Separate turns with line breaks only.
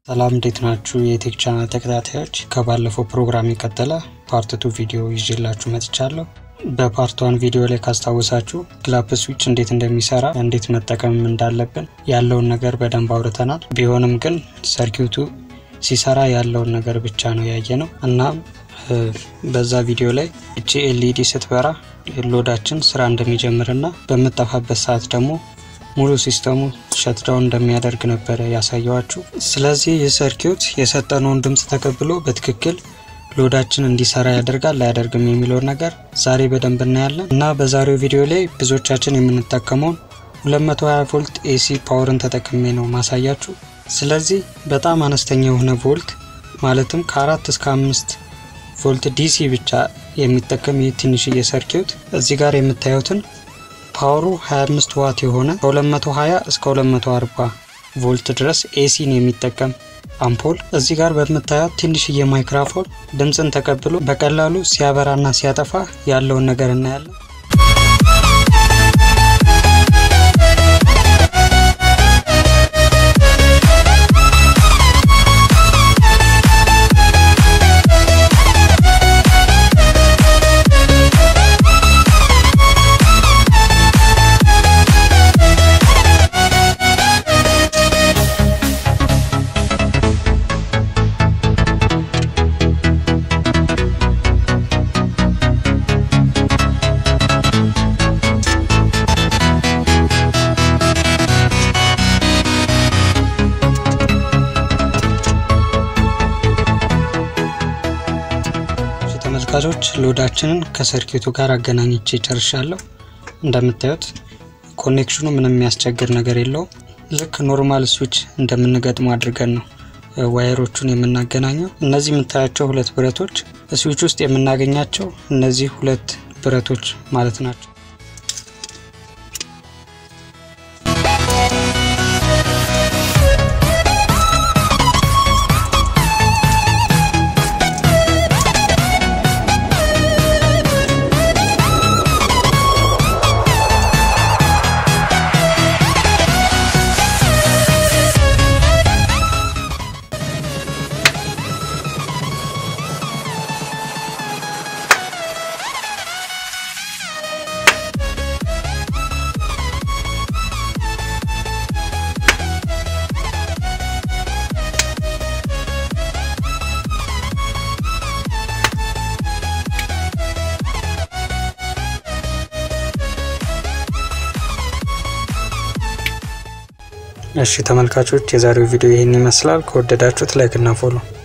ሰላም እንዴት ናችሁ? የቴክ ቻናል ተከታታዮች ከባለፈው ፕሮግራም የቀጠለ ፓርት ቱ ቪዲዮ ይዤላችሁ መጥቻለሁ። በፓርት ዋን ቪዲዮ ላይ ካስታወሳችሁ ግላፕ ስዊች እንዴት እንደሚሰራ እንዴት መጠቀም እንዳለብን ያለውን ነገር በደንብ አውርተናል። ቢሆንም ግን ሰርኪዩቱ ሲሰራ ያለውን ነገር ብቻ ነው ያየ ነው እና በዛ ቪዲዮ ላይ እቺ ኤልኢዲ ስትበራ ሎዳችን ስራ እንደሚጀምርና በምጠፋበት ሰዓት ደግሞ ሙሉ ሲስተሙ ሸትዳውን እንደሚያደርግ ነበረ ያሳየዋችሁ። ስለዚህ ይህ ሰርኪዩት የሰጠነውን ድምፅ ተቀብሎ በትክክል ሎዳችን እንዲሰራ ያደርጋል አያደርግም የሚለውን ነገር ዛሬ በደንብ እናያለን እና በዛሬው ቪዲዮ ላይ ብዙዎቻችን የምንጠቀመውን 220 ቮልት ኤሲ ፓወርን ተጠቅሜ ነው ማሳያችሁ። ስለዚህ በጣም አነስተኛ የሆነ ቮልት ማለትም ከአራት እስከ አምስት ቮልት ዲሲ ብቻ የሚጠቀም ይህ ትንሽዬ ሰርኪዩት እዚህ ጋር የምታዩትን ፓወሩ 25 ዋት የሆነ ከ220 እስከ 240 ቮልት ድረስ ኤሲን የሚጠቀም አምፖል እዚህ ጋር በምታዩት ትንሽዬ ማይክራፎን ድምፅን ተቀብሎ በቀላሉ ሲያበራና ሲያጠፋ ያለውን ነገር እናያለን። ተመልካቾች ሎዳችንን ከሰርኪቱ ጋር አገናኝቼ ጨርሻለሁ። እንደምታዩት ኮኔክሽኑ ምንም የሚያስቸግር ነገር የለውም። ልክ ኖርማል ስዊች እንደምንገጥሙ አድርገን ነው ዋየሮቹን የምናገናኘው። እነዚህ የምታያቸው ሁለት ብረቶች ስዊች ውስጥ የምናገኛቸው እነዚህ ሁለት ብረቶች ማለት ናቸው። እሺ ተመልካቾች የዛሬው ቪዲዮ ይህን ይመስላል። ከወደዳችሁት ላይክ እና ፎሎ